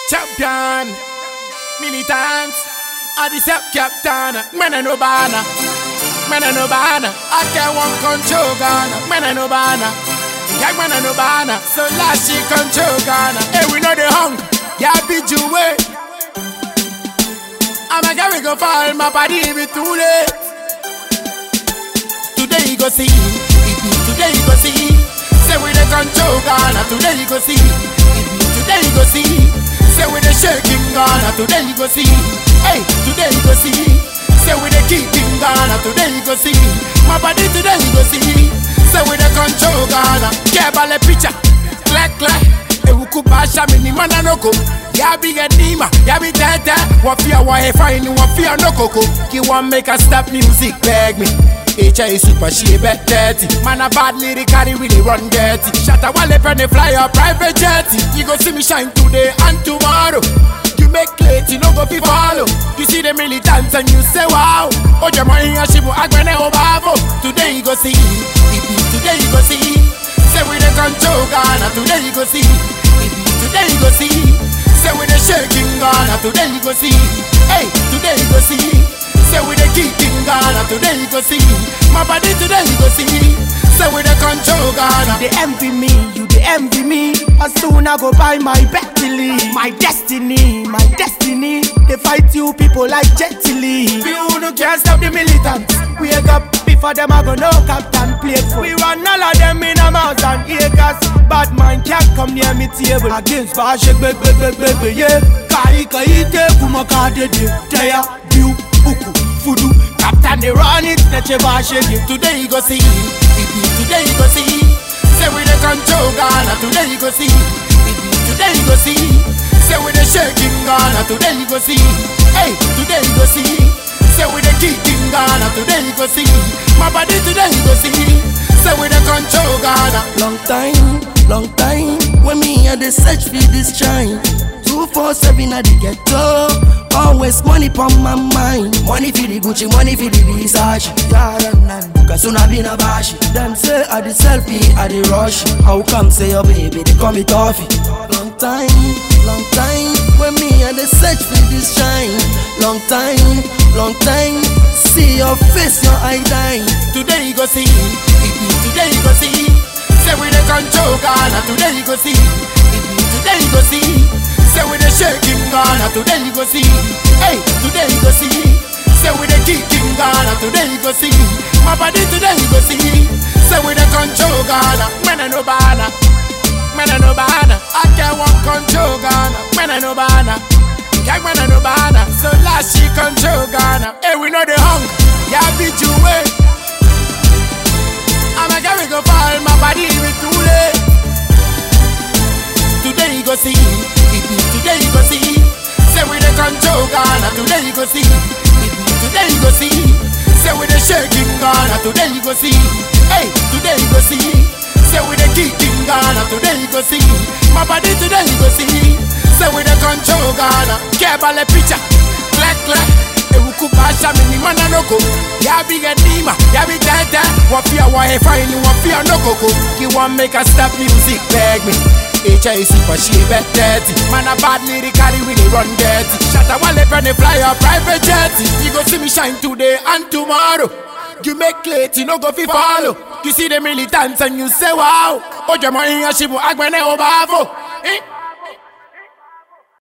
Champion, militant, I the step captain, man and no banner, man and no banner, I can't one control Ghana, man and no banner, gang man and no banner, so last she control Ghana, hey we know the hung, yeah be way. I'm a carry go fall, my body be too late. Today you go see, it be today you go see, say we the control Ghana, today you go see, it be today you go see. Say we the shaking Ghana, today you go see. Hey, today you go see. Say we the keeping Ghana, today you go see. My body today you go see. Say we the control Ghana. Kebale picture, clack clack. Ewuku basha mini mana noko. Ya bi edima, ya bi tete. Wafia wa hefa ini wafia no koko. Ki want make us stop music, beg me. HI super she bet 30 Man a bad lyrically really run dirty Shatta wale penny fly a private jet You go see me shine today and tomorrow You make late, you no go fi follow You see the militants and you say wow Oje mo iya shibu agbene obavo Today you go see Ibi today you go see Say we the control Ghana Today you go see Ibi today you go see Say we the shaking Ghana Today you go see Hey, today you go see Say we the keeping Ghana, today you go see. My body today you go see. Say we the control Ghana. They envy me, you they envy me. As soon I go buy my Bentley, my destiny, my destiny. They fight you people like Jet Li. You no can't stop the militants. Wake up before them I go no captain plate for. We run all of them in a mouse and acres. Bad man can't come near me table. Against Bashek, big, big, big, big, big, yeah. Kai kai te kumaka de de. Teya, view, uku, fudu. Captain they run it, neche Bashek. Today you go see. Ibi today you go see. Say we the control Ghana. Today you go see. Ibi today you go see. Say we the shaking Ghana. Today you go see. Hey, today you go see. Say we the keeping Ghana. Today you go see. My body today you go see. Say we the control Ghana. Long time, long time When me and the search for this shine 247 at the ghetto Always money pon my mind Money for the Gucci, money for the Versace Cause soon I been a bashi Them say I the selfie, I the rush How come say your baby, they call me toffee Long time, long time When me and the search for this shine Long time, long time See your face, your eye dying Today you go see, Ibi today you go see. Say we the control Ghana. Today you go see, Ibi today you go see. Say we the shaking Ghana. Today you go see. Hey, today you go see. Say we the kicking Ghana. Today you go see. My body today you go see. Say we the control Ghana. Man I no banner. Man I no banner. I can't want control Ghana. Man I no banner. Gang man I no banner. So last she control Ghana. Hey, we know the hung. Yeah, be you way. I'm a carry go fall, my body be too late. Today you go see, it be today you go see. Say we the control Ghana, today you go see. It be today you go see. Say we the shaking Ghana, today you go see. Hey, today you go see. Say we the kicking Ghana, today you go see. My body today you go see. Say we the control Ghana, kebale picture, clack clack. Ewuku basha mini mana noko Ya bi edima, ya bi tete Wafia wa hefa ini wafia no koko You want make us stop music, beg me HI super she bet 30 Man a bad lyrically really run dirty Shatta wale penny fly a private jet You go see me shine today and tomorrow You make late, you no go fi follow You see the militants and you say wow Oje mo iya shibu agbene obavo Eh?